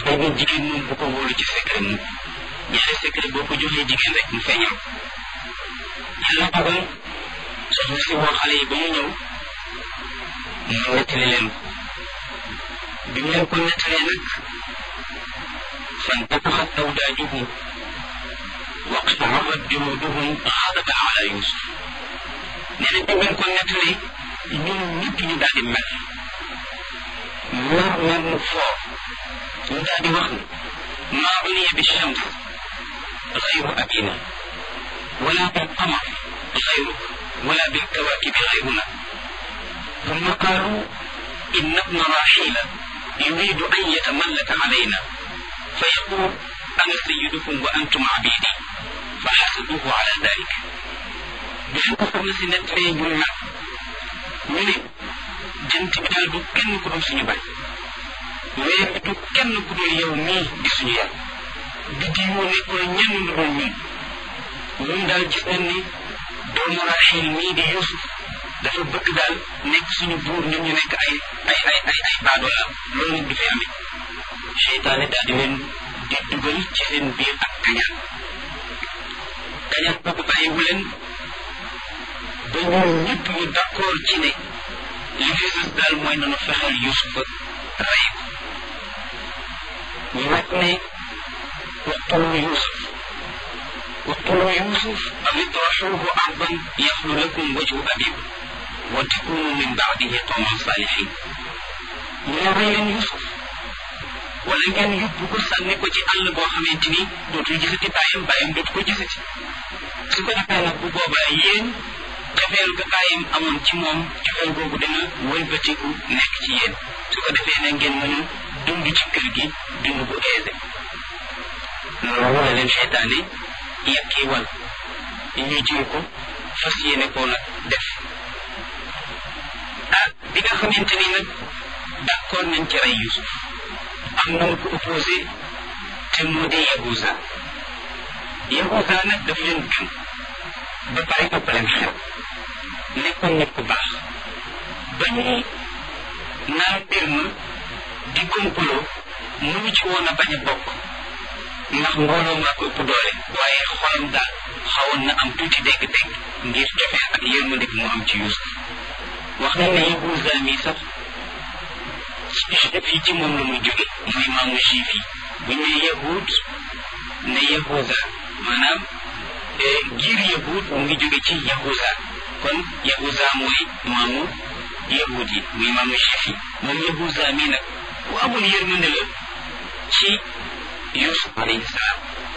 dañ ne jigéen moom bu ko wóolu ci secret mu ñaari secret boo ko joxee jigéen rek mu feeñal yàlla dogal soxna si woo xale yi ba ñu ñëw mu nettali leen ko bi mu leen ko nettalee nag فانتفخت أوداجهم واقشعرت جلودهم غضبا على يوسف nee na bi ngeen ko nettalee ñun ñëpp ñu daal di mel mer mer mu foor ñu daal di wax ne maa uniya bi shams غير أبينا ولا بالقمر غيرك ولا بالكواكب غيرنا ثم قالوا إن ابن راحيل يريد أن يتملك علينا فيقول أنا سيدكم وأنتم عبيدي فحسبوه على ذلك بين كفر نسي نتري جمع من جنت بدال دو كن كدو سنو باي weer bi du kenn ku dul yow mii di suñu yàlla biddi yoo nekkul ñenn lu dul ñun ñun daal gis nañ ni doomu raxil mii di yusuf dafa bëgg daal nekk suñu buur ñun ñu nekk ay ay ay ay ay baadoola loolu nag du fi amee seytaane daal di leen di dugal ci seen biir ak kañaan kañaan boobu bàyyiwu leen ba ñoom ñëpp ñu d'accord ci ne li fi sës daal mooy nanu fexeel yusufa rey ko ñu nag ne waqtulu yusuf waqtulu yusuf aw itraxuuhu ardan yaxlu lakum wajhu abikum wa takunu min baadihi qawman salihin ñu ne rey leen yusuf wala ngeen yóbbu ko sànni ko ci àll boo xamante ni dootul gisati bàyyam bàyyam dootu ko gisati su ko defee nag bu boobaa yéen cofeel ga bàyyam amoon ci moom cofeel googu dana wëlbatiku nekk ci yéen su ko defee na ngeen mën a dund ci kër gi dund bu aisé loolu la leen seytaane yàkkii wal ñu jël ko fas yéene koo nag def ah bi nga xamante ni nag d'accord nañ ci rey Yusuf am na mu ko opposé te moo di Yahuza Yahuza nag daf leen gën ba pare ëpp leen xel nekkoon nit ku baax ba ñuy naan mbir ma di complot mënu ci woon a bañ a bokk ndax mbooloo maa ko ëpp doole waaye xolam daal xawoon na am tuuti dégg-dégg ngir jofee ak yërmande bi mu am ci Yusuf wax nañ ne Yahuza mi sax juif yi ci moom la muy jóge mooy maamu juif yi bu ñu ne yahud ne yahuza maanaam giir yahud mu ngi jóge ci yahuza kon yahuza mooy maamu yahud yi muy maamu juif yi moom yahuza mii nag ku amul yërmande la ci yusuf alayhi salaam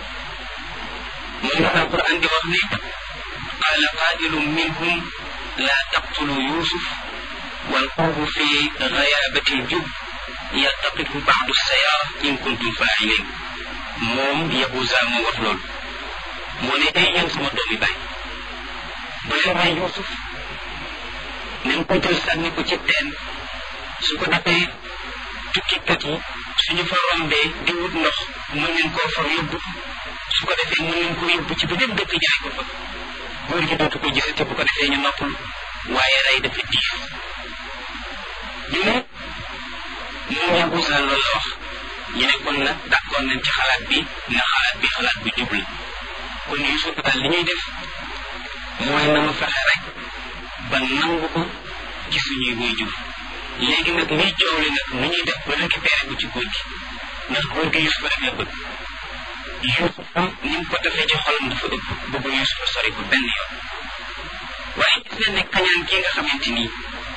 moom la alquran di wax ne qaala qaa'ilun minhum laa taqtulu yusuf والقوه في غيابة الجب يلتقطه بعض السيارة إن كنتم فاعلين موم يهوزا مو wax lool moo ne ay yéen sama doomi baay bu leen rey Yuusuf nañ ko jël sànni ko ci teen su ko defee tukkikat yi suñu fa rombee di wut ndox mën nañ koo fa yóbbu su ko defee mën nañ ko yóbbu ci beneen dëkk jaay ko fa góor gi dootu ko gisate bu ko defee ñu noppal waaye rey dafa diis ñu ne moom Yahuza loolu la wax ñu ne kon nag d'accord nañ ci xalaat bi ne xalaat bi xalaat bu jub la kon Yusuf daal li ñuy def mooy na mu fexe rek ba nangu ko ci suñuy wuy jur léegi nag liy coow li nag nu ñuy def ba récupéré ko ci góor gi ndax góor gi Yusuf rek la bëgg Yusuf ni mu ko defee ci xolam dafa ëpp bëgg Yusuf sori ko benn yoon waaye gis nañ ne kañaan gi nga xamante nii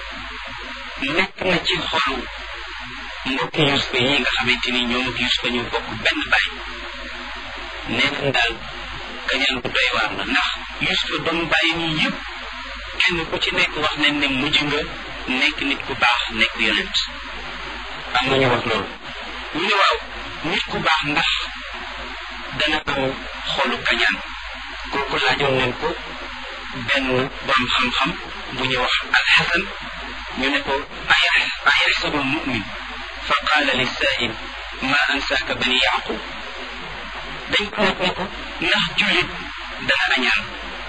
nekk na ci xolu mbokki Yusufa yi nga xamante ni ñoom ak Yusufa ñu bokk benn baay nee nañ daal kañaan bu doy waar la ndax Yusufa doomu bàyyi nii yëpp kenn ku ci nekk wax nañ ne mujj nga nekk nit ku baax nekk yonent am na ñu wax loolu ñu ne waaw nit ku baax ndax dana am xolu kañaan kooku laajoon nañ ko benn borom xam-xam bu ñuy wax alxasan ñu ne ko ayaxsabu lmumin fa qaala lissail ma ansaaka bani yaqub dañ ko laaj ne ko ndax jullit dana añaan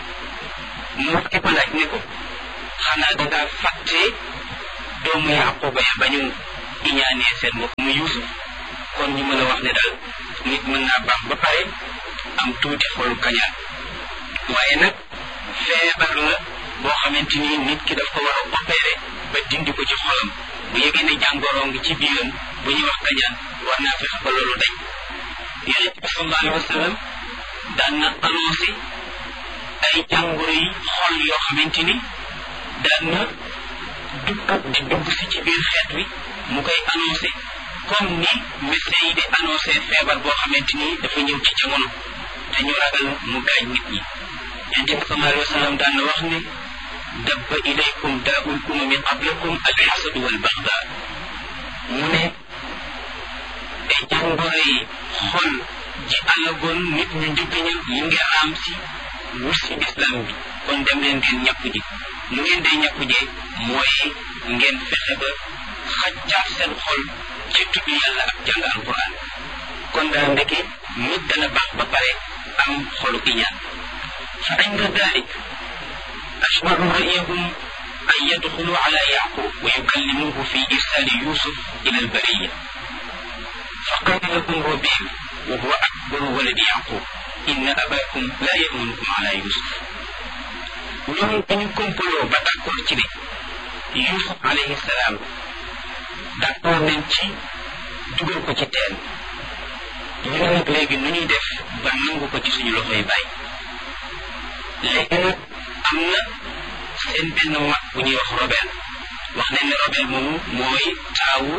mu wax ki ko laaj ne ko xanaa dangaa fàtte doomu yaquba ya ba ñu iñaanee seen mbokk mu yusuf kon ñu mën a wax ne daal nit mën naa baax ba pare am tuuti xolu kañaan waaye nag feebar la boo xamante ni nit ki daf ko war a opéré ba dindi ko ci xolam bu yëgee ne jàngoro ngi ci biiram bu ñuy wax kañaan war naa fexe ba loolu dañ yonent bi sallallahu alayhi wa sallam daan na annoncé ay jàngoro yi xol yoo xamante ni daan na dugg di dugg si ci biir xeet wi mu koy annoncé comme ni médecin yi di annoncé feebar boo xamante ni dafa ñëw ci jamono te ñu ragal mu gaañ nit ñi yonent bi sallallahu alayhi wa sallam daan na wax ne dabba ilaykum daa'ul umami qablakum alxasadu wal baxda mu ne ay jàngoro yi xol ji alagoon nit ñu njëkk ña yi ngi raam si wut si islam bi kon dem leen ngeen ñàkku ji lu ngeen day ñàkku jee mooy ngeen fexe ba xaccaat seen xol ci tudd yàlla ak jàng alquran kon daal ndeke nit dana baax ba pare am xolu iñaan fa inda dalik ashbaru ra'yahum an yadxulu ala yaqub wa yukallimuhu fi irsali yusuf ila albariya فقال لهم ربيع وهو أكبر ولد يعقوب إن أباكم لا يأمنكم على يوسف ñoom dañu kompaloo ba d'accord ci ne Yusuf alayhi salaam d'accord nañ ci dugal ko ci teen ñu ne nag léegi nu ñuy def ba nangu ko ci suñu loxoy bàyyi léegi nag am na seen benn mag bu ñuy wax Robel wax nañ ne Robel moomu mooy taawu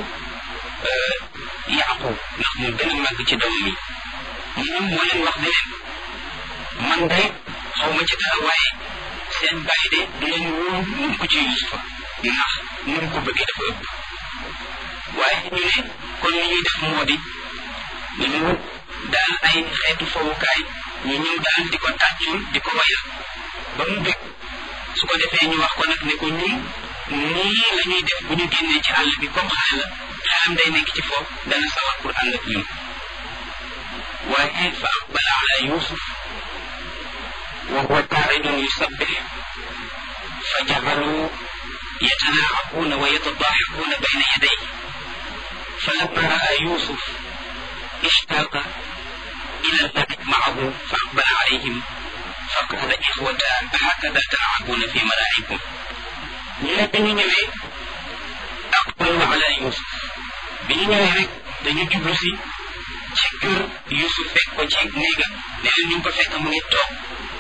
Yaqub ndax moo gën a màgg ci doomam yi moom moo leen wax ne leen man de xaw ma ci dara waaye seen bàyyi de du leen wóor mun ko ci Yusufa ndax nu mu ko bëggee dafa ëpp waaye ñu ne kon li ñuy def moo di ñu daal ay xeetu fowukaay ñu ñëw daal di ko tàccul di ko wayal ba mu bëgg su ko defee ñu wax ko nag ne ko ñun nii la ñuy def bu ñu génnee ci àll bi comme xale la xelam day nekk ci foofu dana sawar pour ànd ak ñun waaye fa aqbala ala yusuf wa huwa qaaidun yusabbih fa jacalu yatanaacabuuna wa yatadaaxakuuna bayna yadayhi falamma raa yusuf ishtaaqa ila allabit macahu fa aqbala calayhim faqaala ixwata hakada talcabuuna fi malaacikum ñu ne bi ñu ñëwee aqbalu ala yusuf bi ñu ñëwee rek dañu jublu si ci kër yusuf fekk ko ci néegam ne leen ñu ngi ko fekk mu ngi toog